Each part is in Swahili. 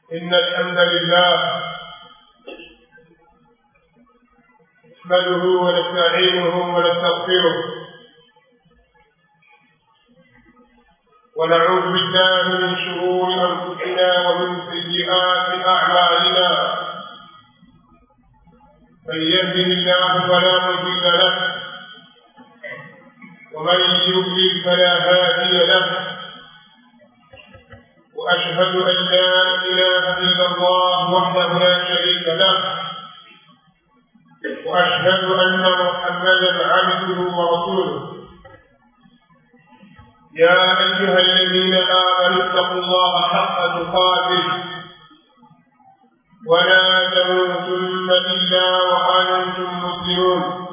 إن الحمد لله نحمده ونستعينه ونستغفره ونعوذ بالله من شرور أنفسنا ومن سيئات أعمالنا من يهده الله فلا مضل له ومن يضلل فلا هادي له وأشهد أن لا إله إلا الله وحده لا شريك له وأشهد أن محمدا عبده ورسوله يا أيها الذين آمنوا اتقوا الله حق تقاته ولا تموتن إلا وأنتم مسلمون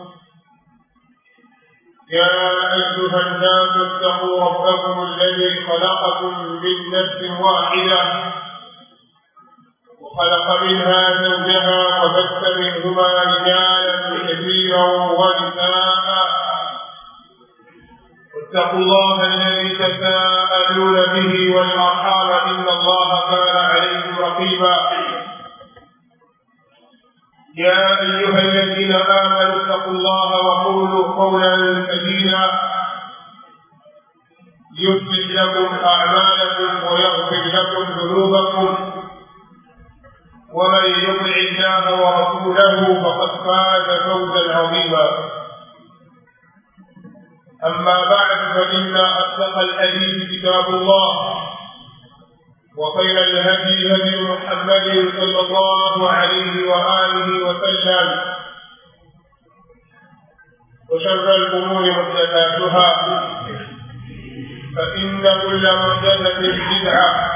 يا أيها الناس اتقوا ربكم الذي خلقكم من نفس واحدة وخلق منها زوجها وبث منهما رجالا كثيرا ونساء واتقوا الله الذي تساءلون به والأرحام إن الله كان عليكم رقيبا يا أيها الذين آمنوا اتقوا الله وقولوا قولا سديدا يصلح لكم أعمالكم ويغفر لكم ذنوبكم ومن يطع الله ورسوله فقد فاز فوزا عظيما أما بعد فإن أصدق الحديث كتاب الله وخير الهدي هدي محمد صلى الله عليه وآله وسلم وشر الأمور محدثاتها فإن كل محدثة بدعة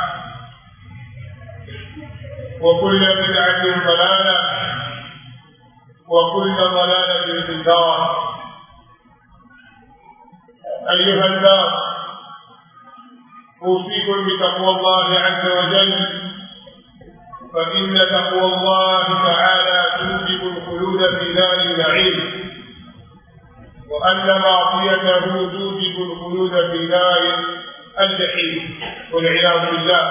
وكل بدعة ضلالة وكل ضلالة في النار أيها الناس أوصيكم بتقوى الله عز وجل فإن تقوى الله تعالى توجب الخلود في دار النعيم وأن معصيته توجب الخلود في دار الجحيم والعياذ بالله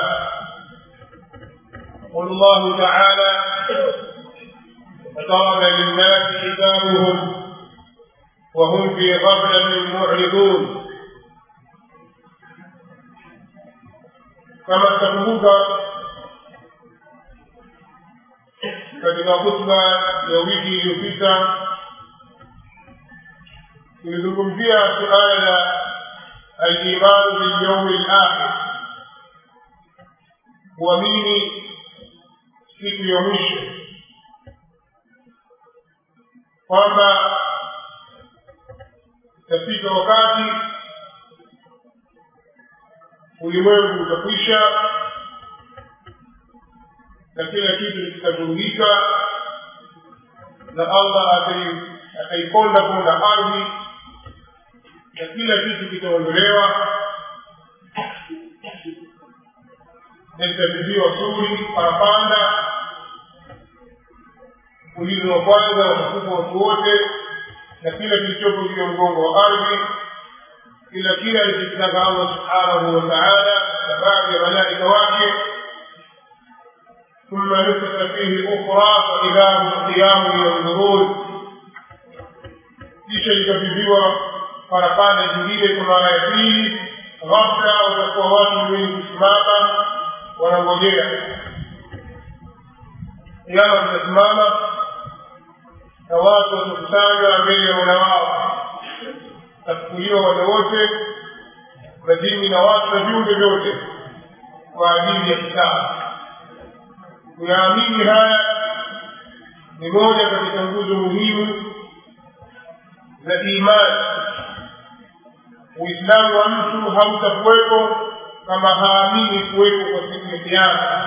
يقول الله تعالى اقترب للناس حسابهم وهم في غفلة معرضون kama tutakumbuka katika hutuba ya wiki iliyopita tulizungumzia suala la alimanu bilyaumi lakhir kuamini siku ya mwisho kwamba itafika wakati ulimwengu utakwisha na kila kitu kitavurugika na allah ataiponda ponda ardhi na kila kitu kitaondolewa na itapigiwa suri parapanda ulizi wa kwanza watakufa watu wote na kila kilichopo juu ya mgongo wa ardhi ila kila alichokitaka allah subhanahu wa taala na baadhi ya malaika wake ثم نفخ فيه أخرى فإذا هم قيام ينظرون kisha ikapigwa parapanda nyingine kwa mara ya pili ghafla watakuwa watu wengi kusimama wanangojea kiama kitasimama na watu watakusanywa mbele ya mola wao tafukuliwa wale wote majini na watu na viumbe vyote kwa ajili ya kitabu kuyaamini haya ni moja katika nguzo muhimu za imani uislamu wa mtu hautakuwepo kama haamini kuwepo kwa siku ya kiama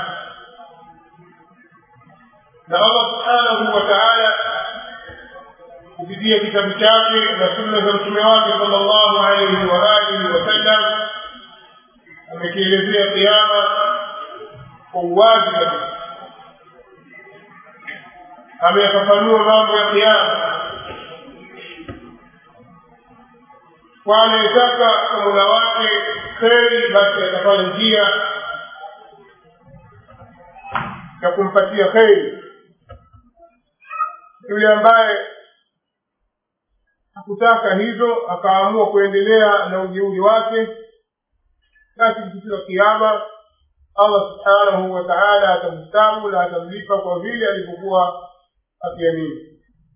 na allah subhanahu wa taala kupitia kitabu chake na sunna za mtume wake sala llahu alaihi wa alihi wasallam amekielezea kiama kwa uwazi kabisa ameyafafanua mambo ya kiama kwa anayetaka kwa mola wake kheri basi atafanya njia ya kumpatia kheri yule ambaye hakutaka hivyo akaamua kuendelea na ujeuri wake basi siku ya kiama allah subhanahu wa taala atamstamu na atamlipa kwa vile alivyokuwa akiamini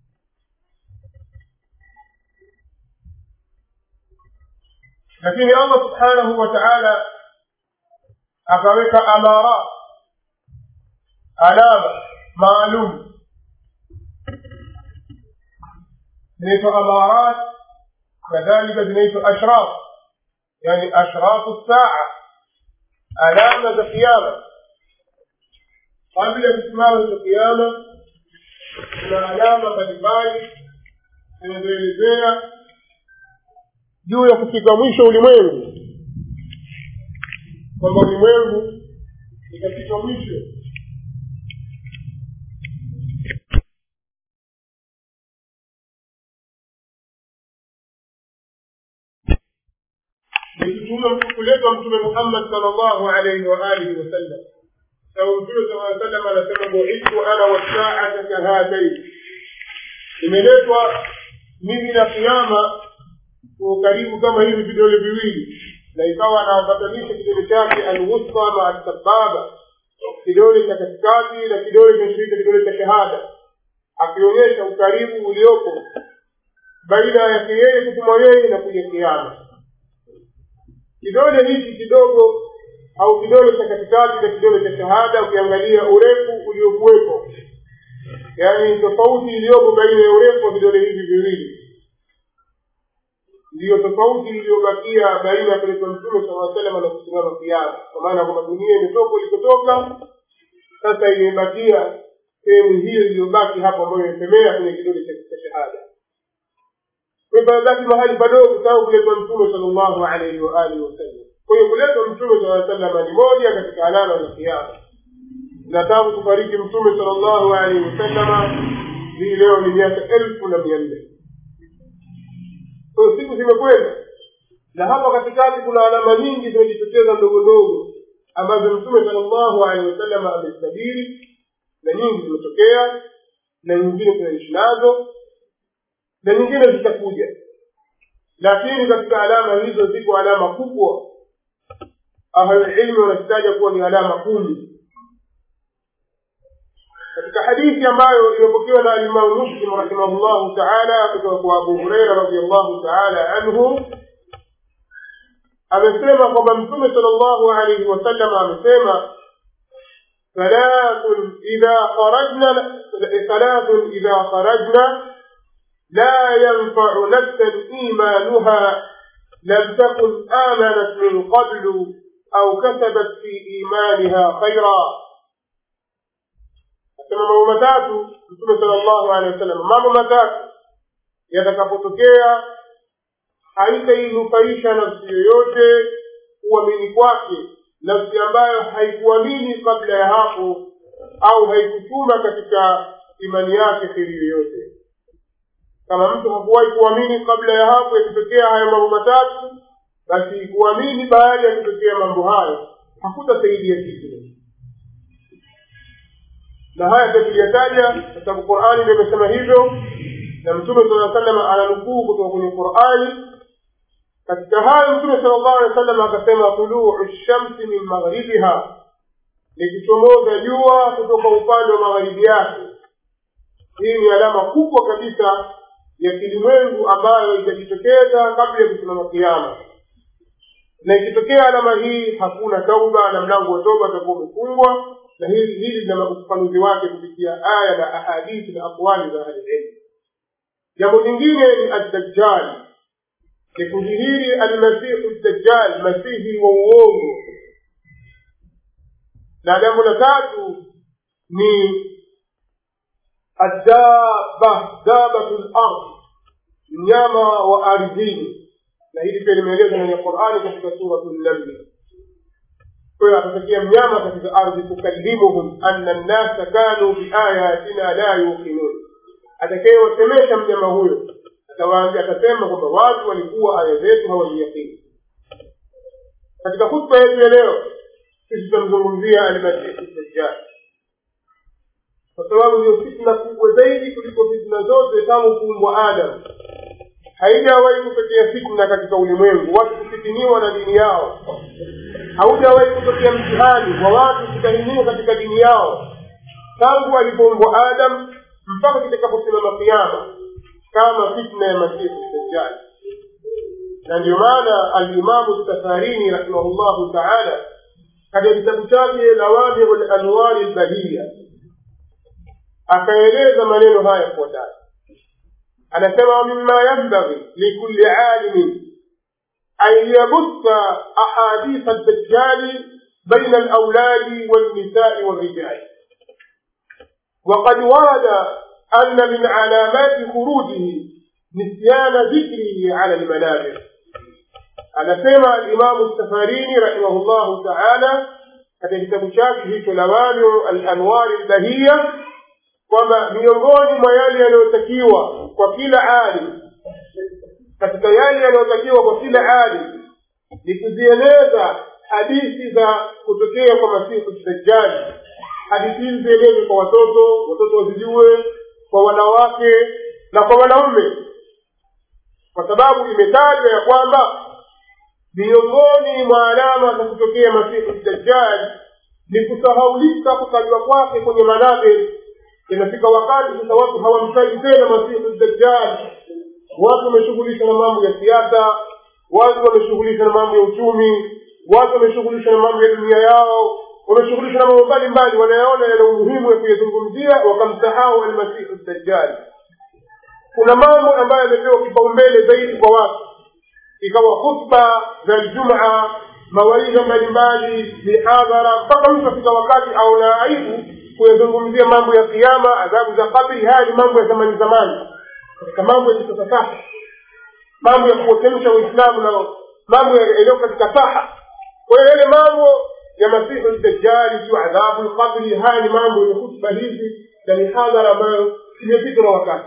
lakini allah subhanahu wa taala akaweka amarat alama maalum zinaitwa amarat kadhalika zinaitwa ashraf yani ashrafu saa alama za kiama kabla ya kusimama cha kiama kuna alama mbalimbali zinazoelezea juu ya kufika mwisho ulimwengu kwamba ulimwengu itafika mwisho kuletwa mtume muhammad sal llahu alaihi waalihi wasallam sababu mtume saa salam anasema buithtu ana wasaata kahataini imeletwa mimi na kiama kwa ukaribu kama hivi vidole viwili na ikawa anawapatanisha kidole chake alwusta maa sababa kidole cha katikati na kidole kinashirika kidole cha shahada akionyesha ukaribu uliopo baina yake yeye kutumwa yeye na kuja kiama kidole hiki kidogo au kidole cha katikati na kidole cha shahada ukiangalia urefu uliokuwepo yaani tofauti iliyopo baina ya urefu wa vidole hivi viwili ndiyo tofauti iliyobakia baina ya kuletwa mtume saa salama na kusimama kiama kwa maana kwamba dunia imetoka ilikotoka sasa imebakia sehemu hiyo iliyobaki hapo ambayo imesemea kwenye kidole cha shahada pamebaki mahali padogo sababu kuletwa mtume sal llahu alaihi waalihi wasallam kwa hiyo kuletwa mtume saa salama ni moja katika alama za kiama na tangu kufariki mtume sal llahu alaihi wasallama hii leo ni miaka elfu na mia nne kwa siku zimekwenda na hapa katikati kuna alama nyingi zimejitokeza ndogo ndogo ambazo mtume sal llahu alehi wasalama amezitabiri na nyingi zimetokea na nyingine tunaishi nazo na nyingine zitakuja lakini katika alama hizo ziko alama kubwa ahlulilmi wanazitaja kuwa ni alama kumi katika hadithi ambayo imepokewa na alimamu muslim rahimahullahu taala kutoka kwa abu hureira radiallahu taala anhu amesema kwamba mtume sal llahu alaihi wasallam amesema thalathun idha kharajna thalathun idha kharajna لا ينفع نفسا إيمانها لم تكن آمنت من قبل أو كسبت في إيمانها خيرا asema mambo matatu mtume sala llahu alehi wasallam mambo matatu yatakapotokea haitainufaisha nafsi yoyote kuamini kwake nafsi ambayo haikuamini kabla ya hapo au haikutuma katika imani yake kheri yoyote kama mtu hakuwahi kuamini kabla ya hapo yakitokea hayo mambo matatu basi kuamini baada ya kutokea mambo hayo hakutasaidia kitu na haya pia tuliyataja kwa sababu qurani ndio imesema hivyo na mtume sala salam ananukuu kutoka kwenye qurani katika hayo mtume sala llahu alehi wa sallam akasema tuluu shamsi min maghribiha likichomoza jua kutoka upande wa magharibi yake hii ni alama kubwa kabisa ya kilimwengu ambayo itajitokeza kabla ya kusimama kiama na ikitokea alama hii hakuna tauba na mlango wa toba utakuwa umefungwa na hili hili lina ufafanuzi wake kupitia aya na ahadithi na aqwali za ahlililmu jambo lingine ni addajjali ni kudhihiri almasihu dajjal masihi wa uongo na jambo la tatu ni addaba dabatu lard mnyama wa ardhini na hili pia limeelezwa ndani ya qurani katika suratu nnamli kwa hiyo atatokea mnyama katika ardhi tukallimuhum anna nnasa kanu biayatina la yuqinun atakayewasemesha mnyama huyo atawaambia atasema kwamba watu walikuwa aya zetu hawaziyakini katika hutba yetu ya leo sisi tutamzungumzia almasihu dajjal kwa sababu ndio fitna kubwa zaidi kuliko fitna zote tangu kuumbwa adamu haijawahi kutokea fitna katika ulimwengu watu kufitiniwa na dini yao haujawahi kutokea mtihani wa watu kutahiniwa katika dini yao tangu alipoumbwa adam mpaka kitakaposimama kiama kama fitna ya masihi dajjali na ndio maana alimamu safarini rahimahullahu taala katika kitabu chake lawamiu lanwari lbahiya akaeleza maneno haya yafuatayo anasema wamima yambaghi likulli alimin an yabutha ahaditha dajjali baina alauladi walnisai walrijali وقد ورد أن من علامات خروجه نسيان ذكره على المنابر anasema alimamu safarini rahimahullahu taala katika kitabu chake hicho lawamiu alanwari lbahiya kwamba miongoni mwa yale yanayotakiwa kwa kila alim katika yale yanayotakiwa kwa kila alim ni kuzieleza hadithi za kutokea kwa masihu dajjali hadithi hizi zielezwe kwa watoto watoto wazijue kwa wanawake na kwa wanaume kwa sababu imetajwa ya kwamba miongoni mwa alama za kutokea masihu dajjali ni kusahaulika kutajwa kwake kwenye manaberi inafika wakati sasa watu hawamtaji tena masihu dajjali watu wameshughulisha na mambo ya siasa watu wameshughulisha na mambo ya uchumi watu wameshughulisha na mambo ya dunia yao wameshughulisha na mambo mbalimbali wanayaona yana umuhimu ya kuyazungumzia wakamsahau almasihu dajjali kuna mambo ambayo yamepewa kipaumbele zaidi kwa watu ikawa khutba za ljumaa mawaidha mbalimbali mihadhara mpaka mtu afika wakati aona aibu kuyazungumzia mambo ya kiama adhabu za kabri haya ni mambo ya zamani zamani katika mambo ya kisasa sasa mambo ya kuotemsha uislamu na mambo yaliyo katika saha kwa hiyo yale mambo ya masihu dajjali sio adhabu lqabri haya ni mambo ya khutba hizi na mihadhara ambayo imepitwa na wakati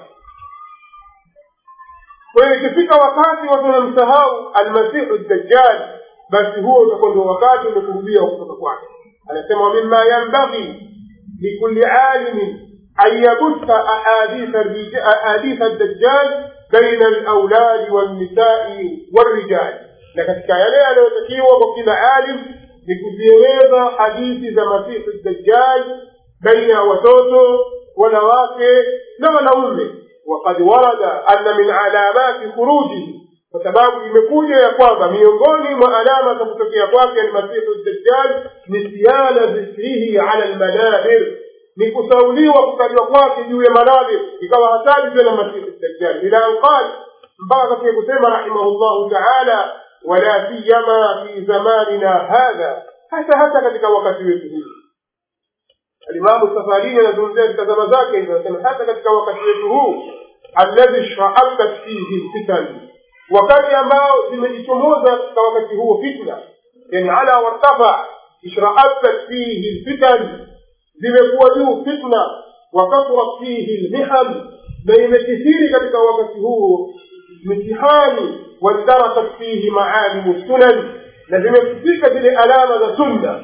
kwa hiyo ikifika wakati watu wanamsahau almasihu dajjal basi huo utakuwa ndio wakati umekurudia wa kutoka kwake anasema mima yambaghi likulli alimin an yabutha ahaditha dajjal baina alauladi walnisai walrijali na katika yale yanayotakiwa kwa kila alim ni kuzieleza hadithi za masihu dajjal baina ya watoto wanawake na wanaume وقد ورد أن من علامات خروجه وسباب imekuja ya kwamba miongoni mwa alama za kutokea kwake almasihu dajjal nisyana dhikrihi ala almanabir ni kusauliwa kutajwa kwake juu ya manabir ikawa hataji tena masihu dajjal ila an qal mpaka katika kusema rahimahullahu taala wala siyama fi zamanina hadha hasa hasa katika wakati wetu huu alimamu safarini anazungumzia katika zama zake hivyo anasema hata katika wakati wetu huu alladhi shraabat fihi lfitan wakati ambao zimejichomoza katika wakati huo fitna yani ala wartafa ishraabat fihi lfitan zimekuwa juu fitna wakathurat fihi lmiham na imekithiri katika wakati huo mitihani wandarakat fihi maalimu sunan na zimefika zile alama za sunna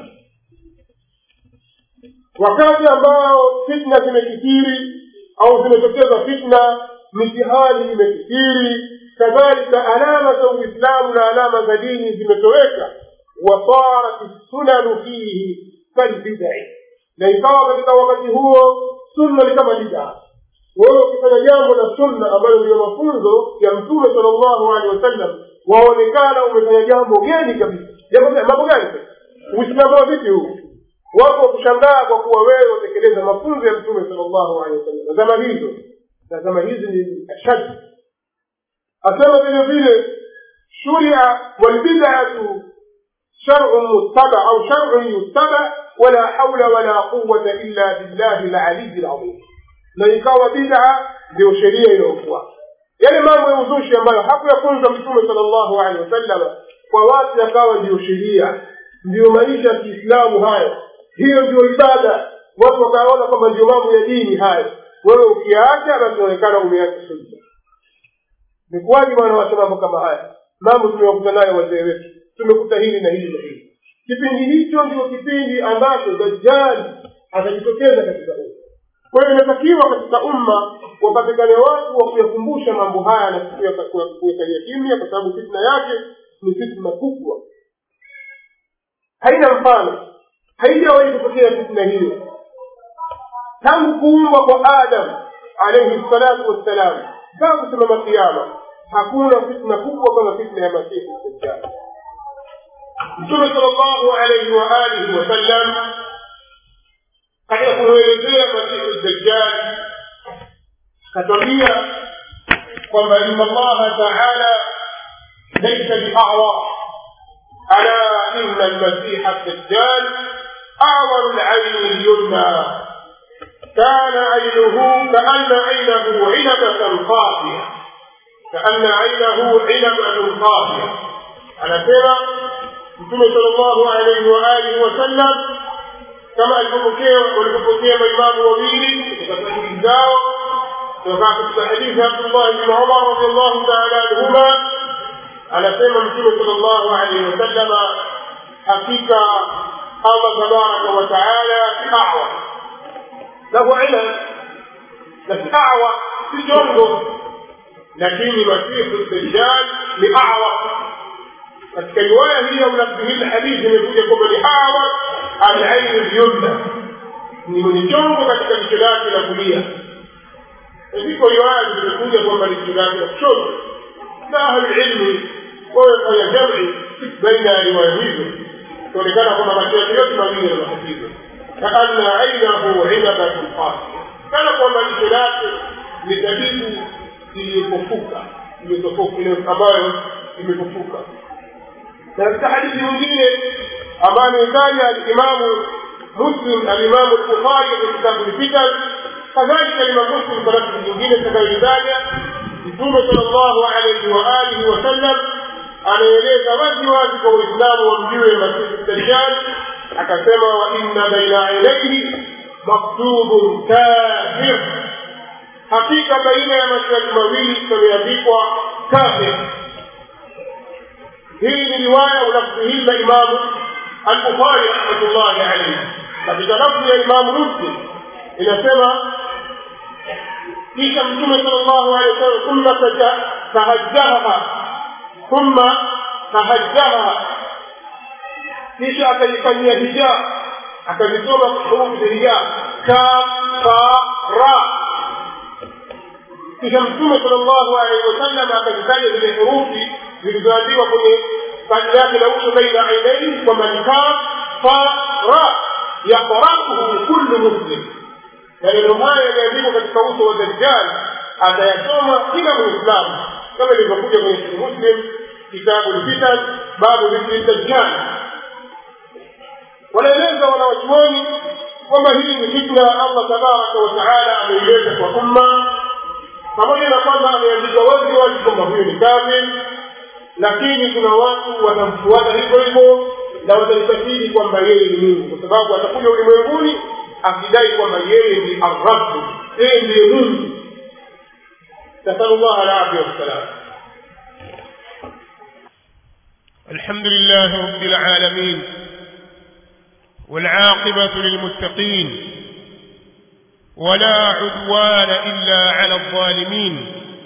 wakati ambao fitna zimekithiri au zimetokeza fitna mitihani imekithiri kadhalika alama za uislamu na alama za dini zimetoweka wasarat sunanu fihi kalbidai na ikawa katika wakati huo sunna ni kama bidaa wewe ukifanya jambo la sunna ambayo ndiyo mafunzo ya mtume sala llahu alehi wasallam waonekana umefanya jambo geni kabisa mambo gani uislamu wa vipi huu wako wakushangaa kwa kuwa wewe watekeleza mafunzo ya mtume sala llahu alehi wasallam na zama hizo na zama hizi ni ashad asema vile vile shuria walbidatu sharun mustaba au sharun yustaba wala haula wala quwata illa billahi laliyi lazim na ikawa bid'a ndio sheria inayofuata yale mambo ya uzushi ambayo hakuyafunza mtume sala llahu alehi wasallam kwa watu yakawa ndiyo sheria ndiyo maisha ya kiislamu hayo hiyo ndio ibada watu wakaona kwamba ndio mambo ya dini hayo wewe ukiyaacha basi unaonekana umeacha sunna ni kwaji bwana wacha mambo kama haya mambo tumewakuta nayo wazee wetu tumekuta hili na hili na hili kipindi hicho ndio kipindi ambacho dajjali atajitokeza katika umma kwa hiyo inatakiwa katika umma wapatikane watu wa kuyakumbusha mambo haya na kuyakalia kimya kwa sababu fitna yake ni fitna kubwa haina mfano haijawahi kutokea fitna hiyo tangu kuumbwa kwa adam alaihi salatu wassalam mpaka kusimama kiama hakuna fitna kubwa kama fitna ya masihi dajjal mtume sal llahu alaihi wa alihi wasallam katika kumwelezea masihi dajjal katwambia kwamba ina allaha taala laisa biawa ala ina almasiha dajjal awaru laini lyumna كان عينه كأن عينه عنبة قافية كأن عينه عنبة قافية أنا سيرة متوم صلى الله عليه وآله وسلم كما alipopokea walipopokea maimamu wawili katika hadithi zao kutoka katika hadithi Abdullah bin Umar radhiallahu ta'ala anhuma anasema mtume sallallahu alaihi wasallama hakika Allah tabaraka wa taala awa له علم بس أعوى في جنبه لكن مسيح الدجال لأعوى katika riwaya hii au lafzi hili hadithi imekuja kwamba ni awa alaini lyumna ni mwenye chongo katika jicho lake la kulia ziko riwaya zimekuja kwamba ni jicho lake la kushoto na ahlulilmi wamefanya jami baina ya riwaya hizo kuonekana kwamba macho yake yote mawili yana matatizo كأن عينه عنبة قاسية كان kwamba jicho lake ni zabibu iliyopofuka iliyopofuka ambayo imepofuka na katika hadithi nyingine ambayo ametaja alimamu muslim alimamu lbukhari katika kitabu lfitan kadhalika alimamu muslim kwa nafsi nyingine takayoitaja mtume sal llahu alaihi wa alihi wasallam anaeleza wazi wazi kwa waislamu wamjue masihi dajjal akasema wa inna baina ainaihi maktubun kafir hakika baina ya macho yake mawili pameandikwa kafir hii ni riwaya ulafzi hii la imamu albukhari rahmatullahi alaihi katika lafzi ya imamu muslim inasema kisha mtume sal llahu alehi wasallam thumma tahajjaha thumma tahajjaha kisha akaifanyia hija akazisoma hurufi za hija kafara kisha mtume sal llahu alaihi wasallam akazitaja zile hurufi zilizoandikwa kwenye paji lake la uso baina ainaihi kwamba ni kafara yaqrauhu kullu muslim maneno haya yameandikwa katika uso wa dajjal atayasoma kila muislamu kama ilivyokuja kwenye sahih muslim kitabu lfitan babu dhikri dajjal wanaeleza wanawachuoni kwamba hii ni fitna allah tabaraka wataala ameileta kwa umma pamoja na kwamba ameandika wazi wazi kwamba huyo ni kafir lakini kuna watu watamfuata hivyo hivyo na wataitakidi kwamba yeye ni mungu kwa sababu atakuja ulimwenguni akidai kwamba yeye ni arrabu yeye ndiye mungu nasalu llah alafia wassalam الحمد لله رب العالمين والعاقبة للمتقين ولا عدوان إلا على الظالمين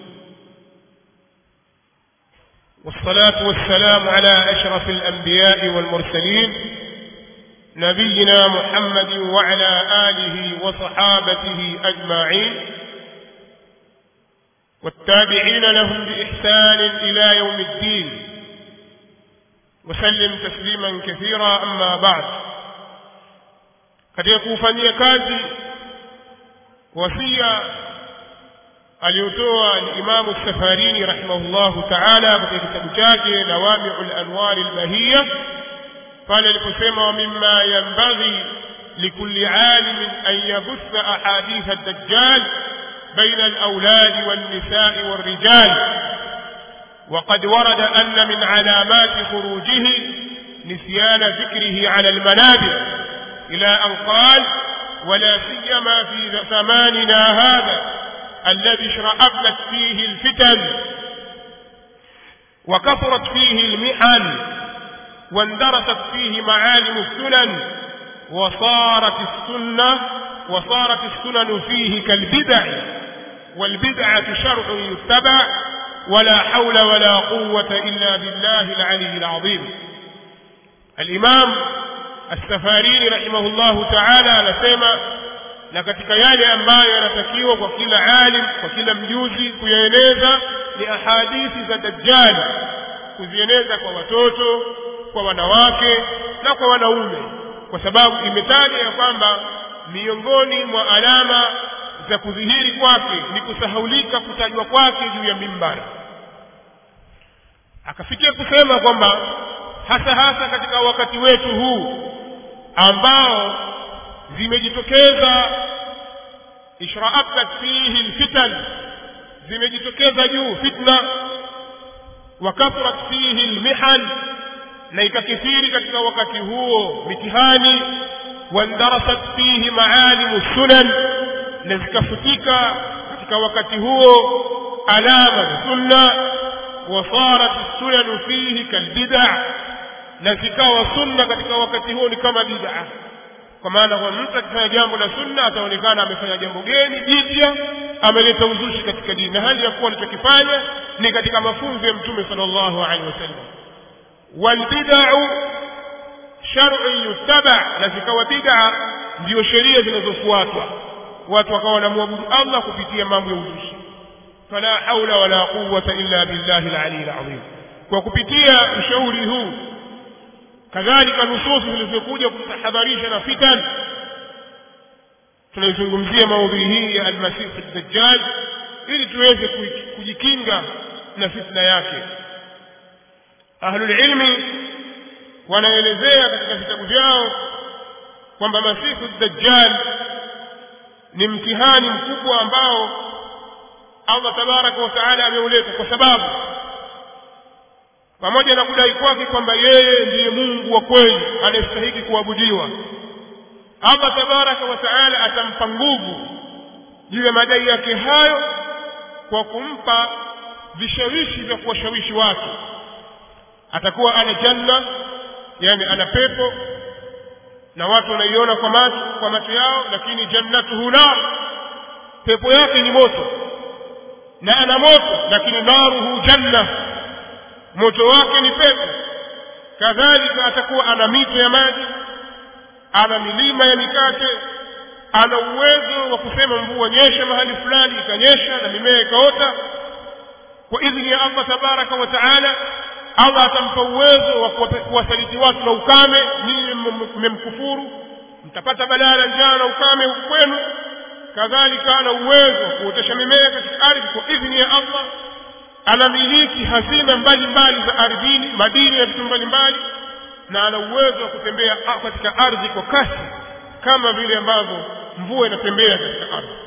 والصلاة والسلام على أشرف الأنبياء والمرسلين نبينا محمد وعلى آله وصحابته أجمعين والتابعين لهم بإحسان إلى يوم الدين وسلم تسليما كثيرا أما بعد katika kuufanyia kazi wasia aliyotoa Imamu Safarini rahimahullahu taala katika kitabu chake Nawamiu lanwari lbahiya pale aliposema wa mima yanbaghi likulli alimin an yabutha ahaditha ad-dajjal بين الأولاد والنساء والرجال وقد ورد أن من علامات خروجه نسيان ذكره على المنابر إلى أن قال ولا سيما في زماننا هذا الذي اشرأبت فيه الفتن وكثرت فيه المحن واندرست فيه معالم السنن وصارت السنة وصارت السنن فيه كالبدع والبدعة شرع يتبع ولا حول ولا قوة إلا بالله العلي العظيم الإمام السفاريني رحمه الله تعالى anasema na katika yale ambayo yanatakiwa kwa kila alim kwa kila mjuzi kuyaeneza ni ahadithi za dajjali kuzieneza kwa watoto kwa wanawake na kwa wanaume kwa sababu imetaja ya kwamba miongoni mwa alama za kudhihiri kwake ni kusahaulika kutajwa kwake juu ya mimbara akafikia kusema kwamba hasa hasa katika wakati wetu huu ambao zimejitokeza ishraatat fihi lfitan zimejitokeza juu fitna wa kathrat fihi lmihan na ikakithiri katika wakati huo mitihani wandarasat fihi maalimu sunan na zikafutika katika wakati huo alama za sunna wasarat sunanu fihi kalbida na zikawa sunna katika wakati huo ni kama bid'a kwa maana kwa mtu akifanya jambo la sunna ataonekana amefanya jambo geni jipya ameleta uzushi katika dini na hali ya kuwa alichokifanya ni katika mafunzo ya mtume sallallahu alaihi wasallam walbid'u shar'un yuttaba na zikawa bid'a ndio sheria zinazofuatwa watu wakawa wanamwabudu Allah kupitia mambo ya uzushi fala haula wala quwwata illa billahi al-ali al-azim kwa kupitia ushauri huu kadhalika nususi zilizokuja kutahadharisha na fitan tunaizungumzia maudhui hii ya almasihi dajjal ili tuweze kujikinga na fitna yake ahlulilmi wanaelezea katika vitabu vyao kwamba masihu dajjal ni mtihani mkubwa ambao allah tabaraka wa taala ameuleta kwa sababu pamoja na kudai kwake kwamba yeye ndiye mungu wa kweli anayestahiki kuabudiwa allah tabaraka wa taala atampa nguvu juu ya madai yake hayo kwa kumpa vishawishi vya kuwashawishi watu atakuwa ana janna yani ana pepo na watu wanaiona kwa macho kwa macho yao lakini jannatuhu nar pepo yake ni moto na ana moto lakini naruhu janna moto wake ni pepo kadhalika atakuwa ana mito ya maji ana milima ya mikate ana uwezo wa kusema mvua nyesha mahali fulani ikanyesha na mimea ikaota kwa idhini ya allah tabaraka wa taala allah atampa uwezo wa kuwasaliti watu na ukame ninyi mmemkufuru mtapata balaa la njaa na ukame huku kwenu kadhalika ana uwezo wa kuotesha mimea katika ardhi kwa idhini ya allah anamiliki hazina mbalimbali za ardhini madini ya vitu mbalimbali na ana uwezo wa kutembea katika ardhi kwa kasi kama vile ambavyo mvua inatembea katika ardhi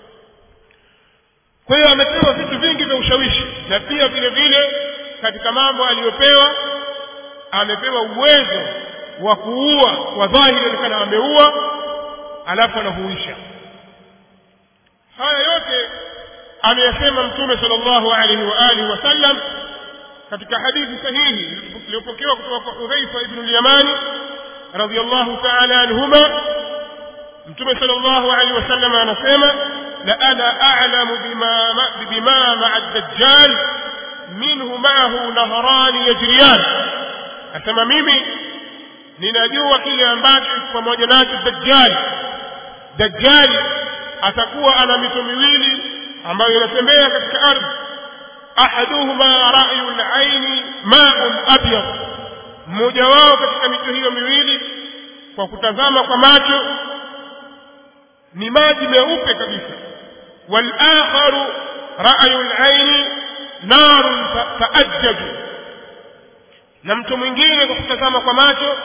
kwa hiyo amepewa vitu vingi vya ushawishi na pia vile vile katika mambo aliyopewa amepewa uwezo wa kuua kwa dhahiri onekana ameua alafu anahuisha haya yote ameyasema mtume sallallahu alaihi wa alihi wasallam katika hadithi sahihi iliyopokewa kutoka kwa hudhaifa ibnu lyamani radiallahu taala anhuma mtume sallallahu alaihi wasallam anasema la ana a'lamu bima bima ma'a ad-dajjal minhu ma'ahu nahrani yajriyan asema mimi ninajua kile ambacho pamoja nacho dajjal dajjal atakuwa ana mito miwili ambayo inatembea katika ardhi ahaduhuma ra'yu al-aini ma'un abyad mmoja wao katika mito hiyo miwili kwa kutazama kwa macho ni maji meupe kabisa wal-akharu ra'yu al-aini narun taajjaju na mtu mwingine kwa kutazama kwa macho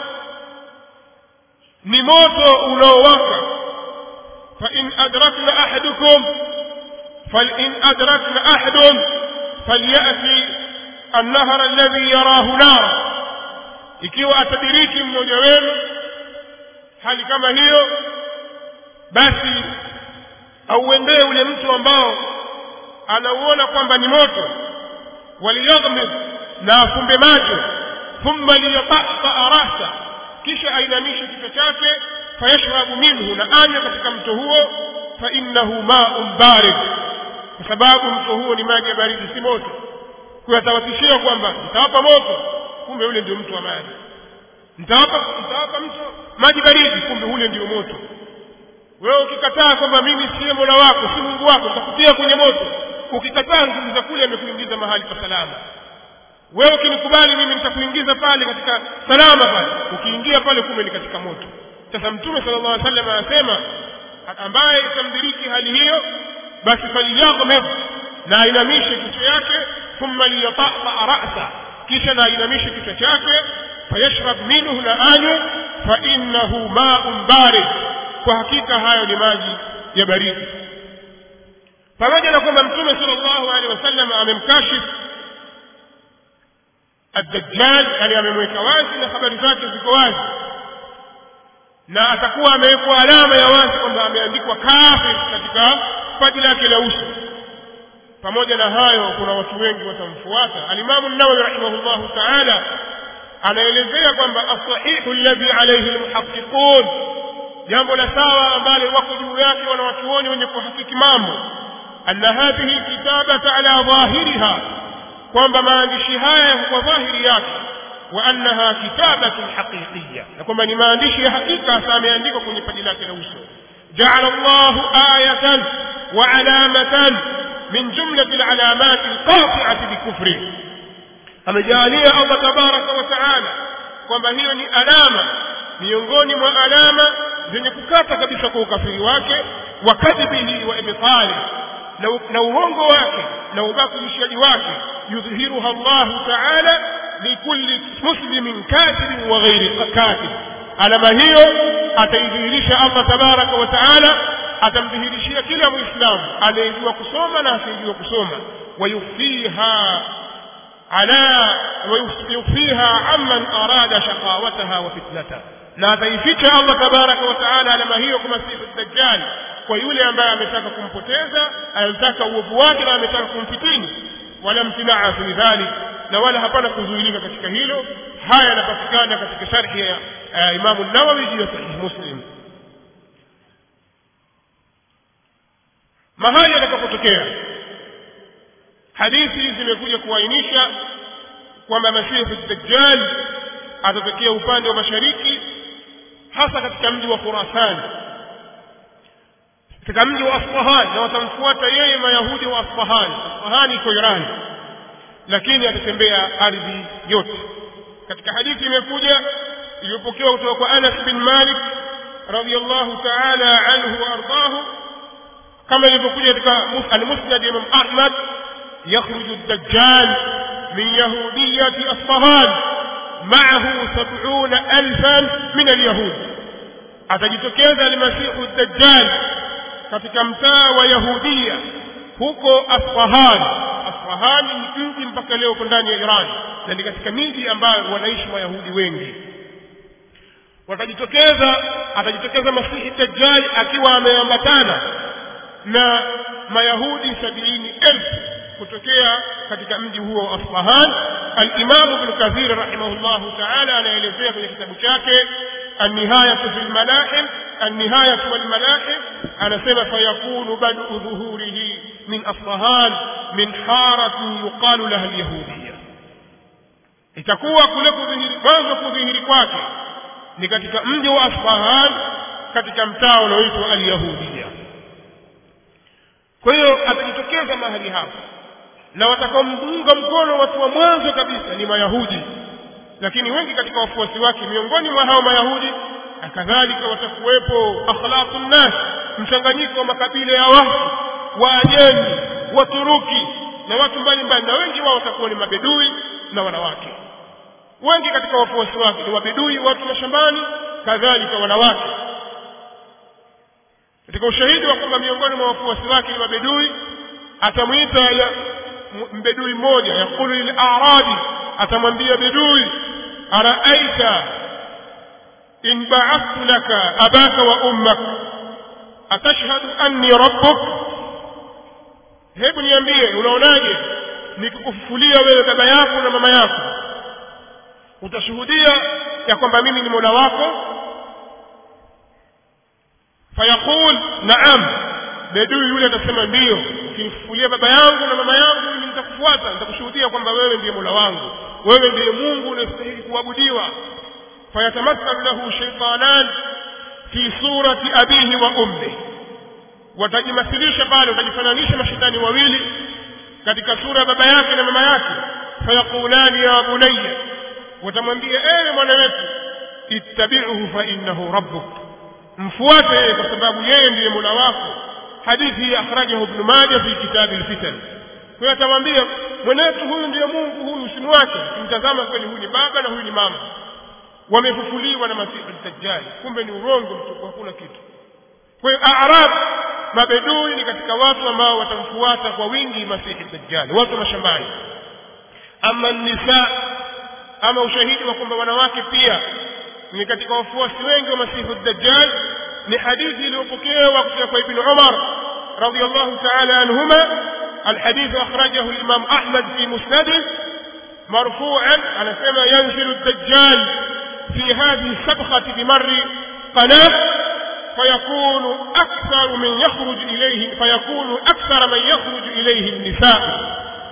ni moto unaowaka fa in adrakna ahadukum فإن أدركنا أحد فليأتي النهر الذي يراه نارا ikiwa atadiriki mmoja wenu hali kama hiyo basi auendee ule mtu ambao anauona kwamba ni moto waliyaghmid na afumbe macho thumma liyatataa rasa kisha ainamishe kichwa chake fayashrabu minhu na anywe katika mto huo fainnahu maun barid kwa sababu mto huo ni maji ya baridi si moto kuyatawatishia kwamba nitawapa moto kumbe ule ndio mto wa maji nitawapa nitawapa mto maji baridi kumbe ule ndio moto wewe ukikataa kwamba mimi siye mola wako si mungu wako nitakutia kwenye moto ukikataa nguvu za kule amekuingiza mahali pa salama wewe ukinikubali mimi nitakuingiza pale katika salama pale ukiingia pale kumbe ni katika moto sasa mtume sala llahu alih wasallam anasema ambaye itamdiriki hali hiyo basi falyaghmid na ainamishe kichwa yake thumma liyatataa rasa kisha na ainamishe kichwa chake fayashrab minhu na anywe fainnahu maun barid kwa hakika hayo ni maji ya baridi pamoja na kwamba mtume sala llahu alehi wasallam amemkashifu الدجال يعني amemweka wazi na habari zake ziko wazi na atakuwa amewekwa alama ya wazi kwamba ameandikwa kafir katika paji lake la uso pamoja na hayo kuna watu wengi watamfuata alimamu nawawi rahimahullahu taala anaelezea kwamba asahihu alladhi alayhi almuhaqiqun jambo la sawa ambalo wako juu yake wanawachuoni wenye kuhakiki mambo anna hadhihi alkitabata ala dhahiriha kwamba maandishi haya kwa dhahiri yake wa annaha kitabatun haqiqiyya na kwamba ni maandishi ya hakika hasa ameandikwa kwenye paji lake la uso jaala llahu ayatan wa alamatan min jumlati alalamati alqati'ati bikufri amejaalia allah tabaraka wa taala kwamba hiyo ni alama miongoni mwa alama zenye kukata kabisa kwa ukafiri wake wa kadhibihi wa ibtali na uongo wake na ubakilishaji wake yudhihiruha Allahu taala likulli muslimin katibin wa ghairi katib alama hiyo ataidhihirisha Allah tabaraka wa taala atamdhihirishia kila muislamu anayejua kusoma na asiyejua kusoma wayufiha ala wayufiha amman arada shaqawataha wa fitnataha na ataificha Allah tabaraka wa taala alama hiyo kama sifu dajjal kwa yule ambaye ametaka kumpoteza anataka uovu wake na ametaka kumfitini wala mtinaa fi dhalik na wala hapana kuzuilika katika hilo haya yanapatikana katika sharhi ya uh, imamu nawawi juu ya sahih muslim mahali yatakapotokea hadithi zimekuja kuainisha kwamba masihu dajjal atatokea upande wa mashariki hasa katika mji wa khurasan katika mji wa Asfahan na watamfuata yeye mayahudi wa Asfahan. Asfahan iko Iran, lakini atatembea ardhi yote. Katika hadithi imekuja iliyopokewa kutoka kwa Anas bin Malik radhiyallahu ta'ala anhu wa ardahu, kama ilivyokuja katika al-Musnad Imam Ahmad, yakhruju ad-dajjal min yahudiyati Asfahan ma'ahu sab'una alfan min al-yahud, atajitokeza al-Masihu ad-Dajjal katika mtaa wa Yahudia huko Asfahan. Asfahan ni mji mpaka leo uko ndani ya Iran na ni katika miji ambayo wanaishi Wayahudi wengi. Watajitokeza, atajitokeza Masihi Dajjal akiwa ameambatana na Mayahudi sabini elfu kutokea katika mji huo wa Asfahan. Al-Imam Ibn Kathir rahimahullahu ta'ala anaelezea kwenye kitabu chake النهاية في الملاحم النهاية والملاحم أنا سمع فيكون بدء ظهوره من أصفهان من حارة يقال لها اليهودية itakuwa kule kudhihiri mwanzo kudhihiri kwake ni katika mji wa asfahan katika mtaa unaoitwa alyahudia kwa hiyo atajitokeza mahali hapo na watakaomunga mkono watu wa mwanzo kabisa ni mayahudi lakini wengi katika wafuasi wake miongoni mwa hao mayahudi na kadhalika watakuwepo akhlaqu nnas mchanganyiko wa makabila ya watu waajemi waturuki na watu mbalimbali na wengi wao watakuwa ni mabedui na wanawake wengi katika wafuasi wake ni wabedui watu mashambani kadhalika wanawake katika ushahidi wa kwamba miongoni mwa wafuasi wake ni mabedui atamwita mbedui mmoja yakulu lil a'radi atamwambia bedui araaita in ba'athtu laka abaka wa ummak atashhadu anni rabbuk hebu niambie unaonaje nikikufufulia wewe baba yako na mama yako utashuhudia ya kwamba mimi ni mola wako fayaqul naam bedui yule atasema ndiyo ukinifufulia baba yangu na mama yangu mimi nitakufuata nitakushuhudia kwamba wewe ndiye mola wangu wewe ndiye mungu unastahili kuabudiwa fayatamathalu lahu shaitanan fi surati abihi wa ummihi watajimathilisha pale watajifananisha mashetani wawili katika sura ya baba yake na mama yake fayaqulani ya bunayya watamwambia ewe mwana wetu ittabi'uhu fa innahu rabbuk mfuate yeye kwa sababu yeye ndiye mola wako hadithi hii akhrajahu ibn majah fi kitabi alfitan kwa hiyo atamwambia mwenetu huyu ndiye mungu huyu usimwache kimtazama kweli huyu ni baba na huyu ni mama wamefufuliwa na masihi dajjali kumbe ni urongo mtupu hakuna kitu kwa hiyo arab mabedui ni katika watu ambao watamfuata kwa wingi masihi dajjali watu wa mashambani ama nisa ama ushahidi wa kwamba wanawake pia ni katika wafuasi wengi wa masihi dajjal ni hadithi iliyopokewa kutoka kwa ibn umar رضي الله تعالى عنهما الحديث أخرجه الإمام أحمد في مسنده مرفوعا على كما ينزل الدجال في هذه السبخة بمر قناة فيكون أكثر من يخرج إليه فيكون أكثر من يخرج إليه النساء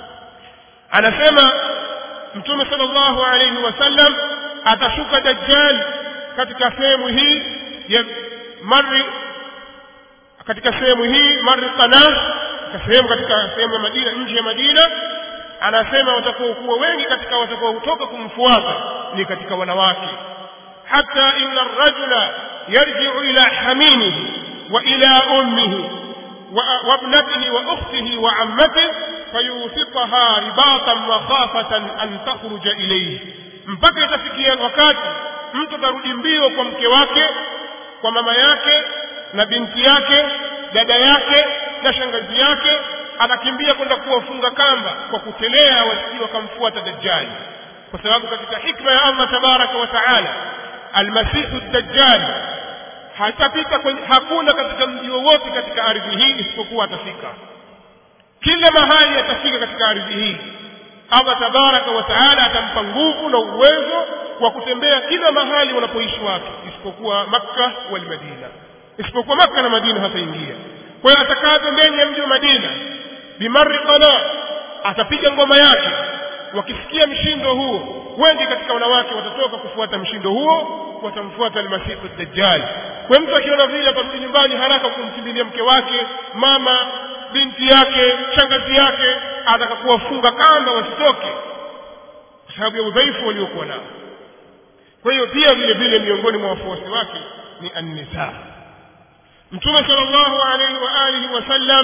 على كما mtume sallallahu alayhi wasallam atashuka dajjal katika sehemu hii ya mari katika sehemu hii mari qana katika sehemu katika sehemu ya Madina nje ya Madina anasema watakuwa kuwa wengi katika watakuwa kutoka kumfuata ni katika wanawake hata inna ar-rajula yarji'u ila haminihi wa ila ummihi وابنته واخته وعمته فيوثقها رباطا مخافة أن تخرج إليه mpaka itafikia wakati mtu atarudi mbio kwa mke wake kwa mama yake na binti yake dada yake na shangazi yake anakimbia kwenda kuwafunga kamba kwa kutelea wasije wakamfuata dajjali kwa sababu katika hikma ya Allah tabaraka wa taala almasihu dajjali hatapita kwenye hakuna katika mji wowote katika ardhi hii isipokuwa atafika kila mahali atafika katika ardhi hii Allah tabaraka wa taala atampa nguvu na uwezo wa kutembea kila mahali wanapoishi watu isipokuwa Makka wal Madina isipokuwa Makka na Madina hataingia kwa hiyo atakaa pembeni ya mji wa Madina bimarri qana atapiga ngoma yake wakisikia mshindo huo wengi katika wanawake watatoka kufuata mshindo huo watamfuata almasihu dajjal kwa mtu akiona vile atarudi nyumbani haraka kumkimbilia mke wake mama binti yake shangazi yake atakakuwafunga kamba wasitoke kwa sababu ya udhaifu waliokuwa nao kwa hiyo pia vile vile miongoni mwa wafuasi wake ni annisa mtume sallallahu alaihi wa alihi wasallam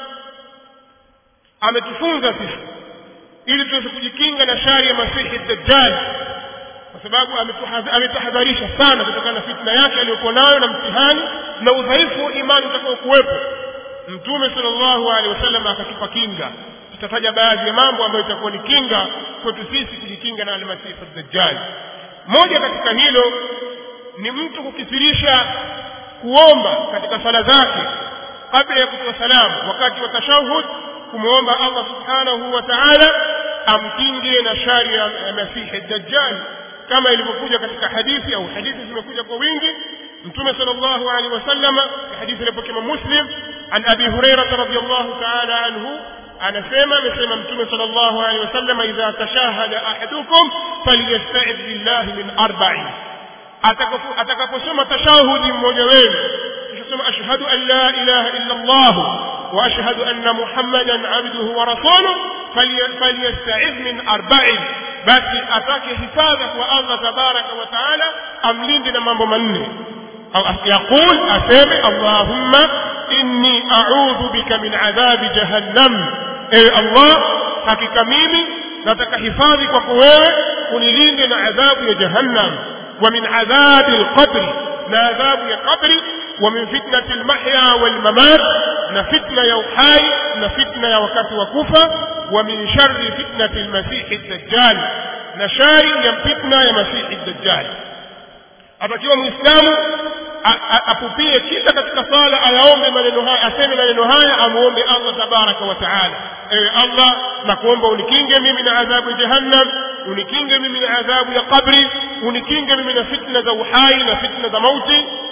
ametufunza sisi ili tuweze kujikinga na shari ya masihi dajjal kwa sababu ametahadharisha sana kutokana na fitna yake aliyokuwa nayo na mtihani na udhaifu wa imani utakao kuwepo mtume sallallahu alaihi wasallam akatupa kinga tutataja baadhi ya mambo ambayo itakuwa ni kinga kwetu sisi kujikinga na almasihi dajjal moja katika hilo ni mtu kukithirisha kuomba katika sala zake kabla ya kutoa salamu wakati wa tashahud kumwomba Allah subhanahu wa ta'ala amkinge na shari ya masihi dajjal kama ilivyokuja katika hadithi au hadithi zimekuja kwa wingi mtume sallallahu alaihi wasallam hadithi iliyopokea muslim an abi hurairah radhiyallahu ta'ala anhu anasema amesema mtume sallallahu alaihi wasallam idha tashahada ahadukum falyasta'id billahi min arba'in atakaposoma tashahudi mmoja wenu kisha ashhadu an la ilaha illa allah wa ashhadu anna muhammadan abduhu wa rasuluhu falyasta'id min arba'in basi atake hifadha kwa Allah tabaraka wa taala amlinde na mambo manne au yaqul aseme allahumma inni a'udhu bika min adhabi jahannam ewe Allah hakika mimi nataka hifadhi kwako wewe unilinde na adhabu ya jahannam wa min adhabi alqabri na adhabu ya qabri wa min fitnati almahya walmamat na fitna ya uhai na fitna ya wakati wa kufa wa min sharri fitnati almasih ad-dajjal na shari ya fitna ya masihi dajjal atakiwa muislamu apupie kila katika sala ayaombe maneno haya aseme maneno haya amuombe Allah tabaraka wa taala ewe Allah nakuomba unikinge mimi na adhabu ya jahannam unikinge mimi na adhabu ya kabri unikinge mimi na fitna za uhai na fitna za mauti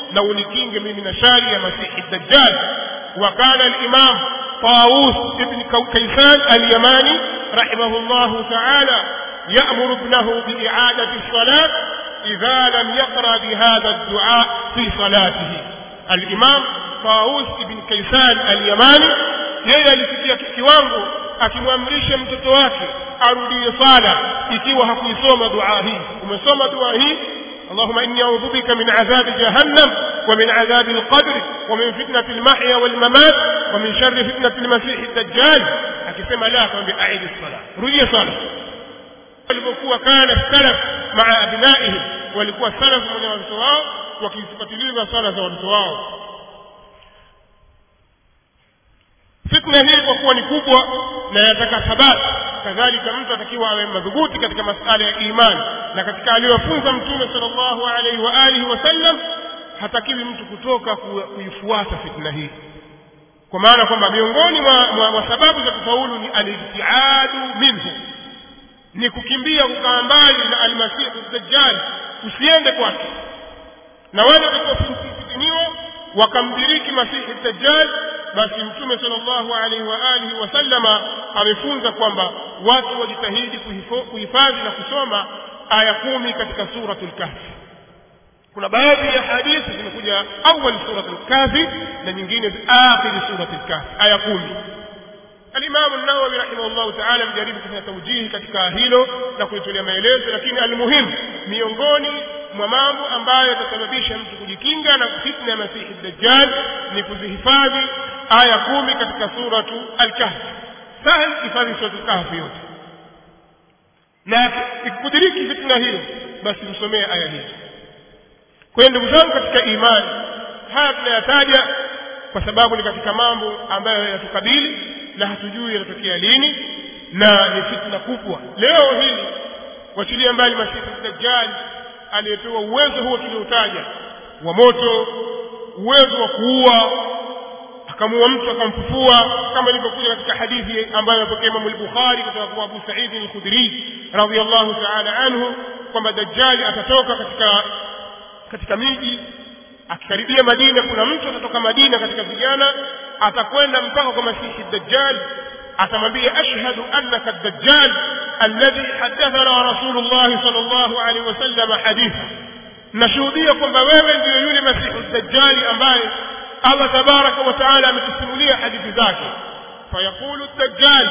na unikinge mimi na shari ya masihi dajjal وكان الإمام طاووس بن كيسان اليماني رحمه الله تعالى يأمر ابنه بإعادة الصلاة إذا لم يقرأ بهذا الدعاء في صلاته الإمام طاووس بن كيسان اليماني yeye alifikia kiwango akimwamrisha mtoto wake arudie sala ikiwa hakuisoma dua hii umesoma dua hii اللهم إني أعوذ بك من عذاب جهنم ومن عذاب القبر ومن فتنة المحيا والممات ومن شر فتنة المسيح الدجال akisema la akamwambia aidi sala rudie sala walivyokuwa kana salaf maa abnaihim walikuwa salaf mwenye watoto wao wakizifatiliza sala za watoto wao fitna hii kwa kuwa ni kubwa na yataka thabati kadhalika mtu atakiwa awe madhubuti katika masala ya imani na katika aliyofunza mtume sallallahu alaihi wa alihi wasallam hatakiwi mtu kutoka kuifuata fitna hii kwa maana kwamba miongoni mwa, mwa, mwa sababu za kufaulu ni alijtiadu minhu ni kukimbia kukaa mbali na almasihu dajjal usiende kwake na wale watakaofitiniwa wakamdiriki masihi dajjal basi mtume sallallahu alaihi wa alihi wasallama amefunza kwamba watu wajitahidi kuhifadhi na kusoma aya kumi katika suratul kahfi kuna baadhi ya hadithi zimekuja awali suratul kahfi na nyingine akhiri suratul kahfi aya kumi alimamu nawawi rahimahullahu taala amejaribu kufanya taujihi katika hilo na kulitolea maelezo lakini almuhimu miongoni mwa mambo ambayo yatasababisha mtu kujikinga na fitna ya masihi dajjal ni kuzihifadhi aya kumi katika suratu alkahfi sahal hifadhi suratu lkahfi yote na ikudiriki fitna hiyo basi tusomee aya hizo kwa hiyo ndugu zangu katika imani haya tunayataja kwa sababu ni katika mambo ambayo yatukabili na hatujui yatatokea lini na ni fitna kubwa leo hili wachilia mbali masihi dajjal aliyepewa uwezo huo tulioutaja wa moto uwezo wa kuua akamuua mtu akamfufua kama ilivyokuja katika hadithi ambayo amepokea Imam al-Bukhari kutoka kwa Abu Sa'id al-Khudri radhiyallahu ta'ala anhu kwamba dajjali atatoka katika katika miji akikaribia Madina kuna mtu atatoka Madina katika vijana atakwenda mpaka kwa Masihi Dajjal atamwambia ashhadu annaka ad-dajjal alladhi hadathana Rasulullah sallallahu alaihi wasallam haditha nashuhudia kwamba wewe ndiyo yule Masihi Dajjal ambaye Allah tabaraka wa taala ametusimulia hadithi zake fayaqulu ad-dajjal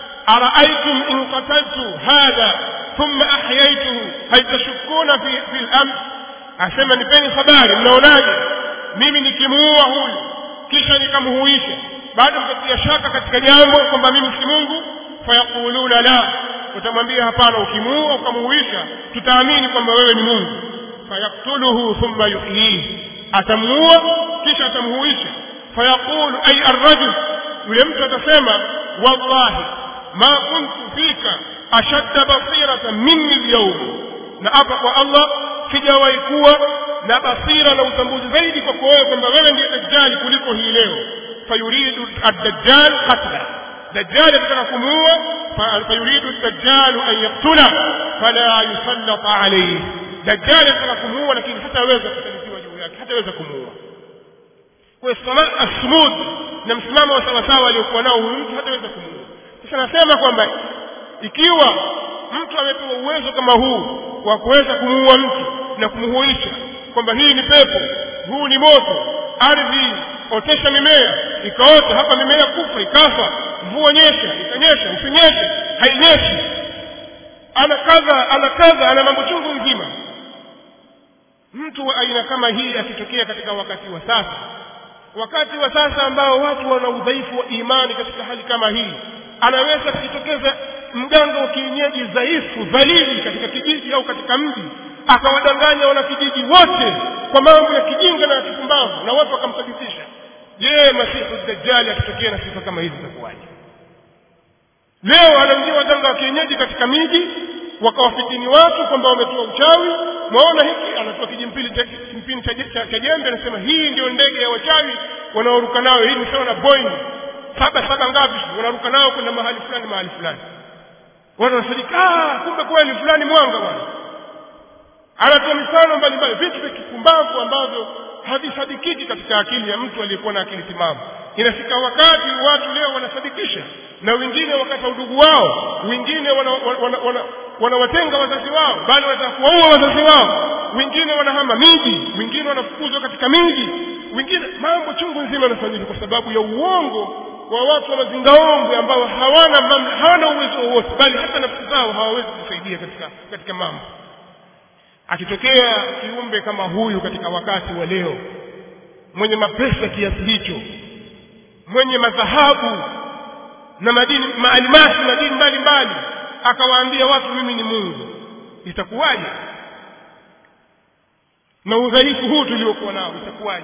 أرأيتم إن قتلت هذا ثم أحييته هل تشكون في, في الأمر asema nipeni habari mnaonaje mimi nikimuua huyu kisha nikamhuisha bado mtatia shaka katika jambo kwamba mimi si mungu fayaquluna la utamwambia hapana ukimuua ukamuhuisha tutaamini kwamba wewe ni mungu fayaktuluhu thumma yuhyihi atamuua kisha atamhuisha fayaqulu ay arrajul yule mtu atasema wallahi ma kuntu fika ashadda basiratan minni alyawm na hapa kwa allah sijawahi kuwa na basira na utambuzi zaidi kwako wewe kwamba wewe ndiye dajjali kuliko hii leo fayuridu ad-dajjal qatla dajjal anataka kumuua fayuridu ad-dajjal an yaqtula fala yusallat alayhi dajjal anataka kumuua lakini hataweza kusalitiwa juu yake hataweza kumuua kwa asmud na msimamo wa sawasawa aliokuwa nao huyu mtu hataweza kumuua sasa nasema kwamba ikiwa mtu amepewa uwezo kama huu wa kuweza kumuua mtu na kumhuisha kwamba hii ni pepo huu ni moto ardhi otesha mimea ikaota hapa mimea kufa ikafa mvua nyesha ikanyesha usinyeshe hainyeshi ana kadha ana kadha ana mambo chungu mzima mtu wa aina kama hii akitokea katika wakati wa sasa wakati wa sasa ambao watu wana udhaifu wa imani katika hali kama hii anaweza kujitokeza mganga wa kienyeji dhaifu dhalili katika kijiji au katika mji akawadanganya wanakijiji wote kwa mambo ya kijinga na ya kipumbavu na watu wakamsadikisha je masihu dajjali akitokea na sifa kama hizi zitakuwaje leo anaingia waganga wa kienyeji katika miji wakawafitini watu kwamba wametoa uchawi mwaona hiki anatoa kijimpili cha kimpini cha, cha, cha jembe anasema hii ndio ndege ya wachawi wanaoruka nayo hii ni sawa na boeing saba saba ngapi wanaruka nao kwenda mahali fulani mahali fulani watu wanasadika kumbe kweli fulani mwanga bwana anatoa mifano mbalimbali vitu vya kipumbavu ambavyo havisadikiki katika akili ya mtu aliyekuwa na akili timamu inafika wakati watu leo wanasadikisha na wengine wakata udugu wao wengine wanawatenga wana, wana, wana, wana wazazi wao bali wanataka kuwaua wazazi wao wengine wanahama miji wengine wanafukuzwa katika miji wengine mambo chungu nzima yanafanyika kwa sababu ya uongo wa watu wa mazingaombwe ambao hawana mam, hawana uwezo wowote bali hata nafsi zao hawawezi kusaidia katika katika mambo akitokea kiumbe kama huyu katika wakati wa leo mwenye mapesa kiasi hicho mwenye madhahabu na madini maalimasi madini mbalimbali akawaambia watu mimi ni mungu itakuwaje na udhaifu huu tuliokuwa nao itakuwaje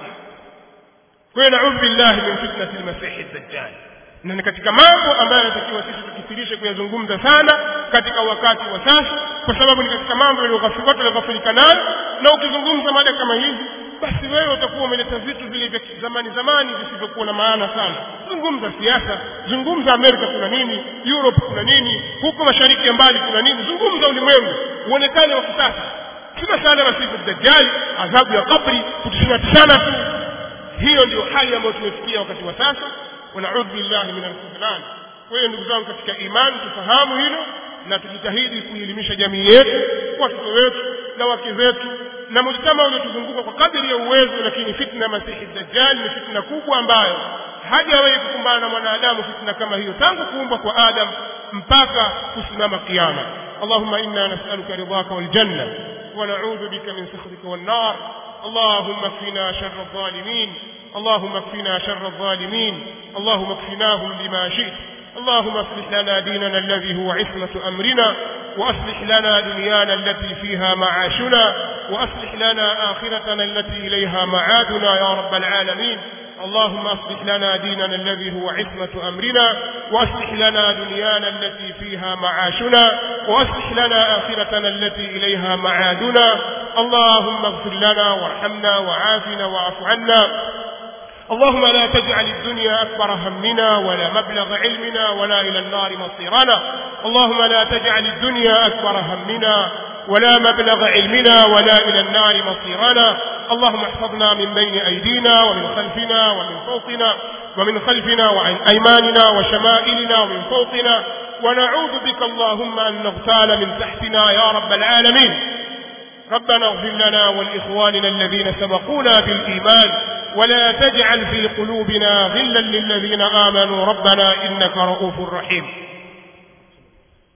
kwa hiyo naudhu billahi min fitnati lmasihi dajjal na ni katika mambo ambayo yanatakiwa sisi tukithirishe kuyazungumza sana katika wakati wa sasa kwa sababu ni katika mambo watu walioghafirika nayo na ukizungumza mada kama hizi basi wewe utakuwa umeleta vitu vile vya zamani zamani visivyokuwa na maana sana zungumza siasa zungumza amerika kuna nini europe kuna nini huko mashariki ya mbali kuna nini zungumza ulimwengu uonekane wa kisasa si masala ya masifu dajjali adhabu ya kabri kutishanatishana tu hiyo ndio hali ambayo tumefikia wakati wa sasa wanaudhu billahi min alkhudlan kwa hiyo ndugu zangu katika imani tufahamu hilo na tujitahidi kuelimisha jamii yetu watoto wetu na wake zetu na mujtama uliotuzunguka kwa kadiri ya uwezo lakini fitna masihi dajjal ni fitna kubwa ambayo hajawahi kukumbana na mwanadamu fitna kama hiyo tangu kuumbwa kwa adam mpaka kusimama kiama اللهم إنا نسألك رضاك والجنة ونعوذ بك من سخطك والنار اللهم اكفنا شر الظالمين اللهم اكفنا شر الظالمين اللهم اكفناهم بما شئت اللهم اصلح لنا ديننا الذي هو عصمة أمرنا وأصلح لنا دنيانا التي فيها معاشنا وأصلح لنا آخرتنا التي إليها معادنا يا رب العالمين اللهم اصلح لنا ديننا الذي هو عصمة أمرنا وأصلح لنا دنيانا التي فيها معاشنا وأصلح لنا آخرتنا التي إليها معادنا اللهم اغفر لنا وارحمنا وعافنا واعف عنا اللهم لا تجعل الدنيا أكبر همنا ولا مبلغ علمنا ولا إلى النار مصيرنا اللهم لا تجعل الدنيا أكبر همنا ولا مبلغ علمنا ولا إلى النار مصيرنا اللهم احفظنا من بين أيدينا ومن خلفنا ومن فوقنا ومن خلفنا وعن أيماننا وشمائلنا ومن فوقنا ونعوذ بك اللهم أن نغتال من تحتنا يا رب العالمين ربنا اغفر لنا ولإخواننا الذين سبقونا بالإيمان ولا تجعل في قلوبنا غلا للذين آمنوا ربنا إنك رؤوف رحيم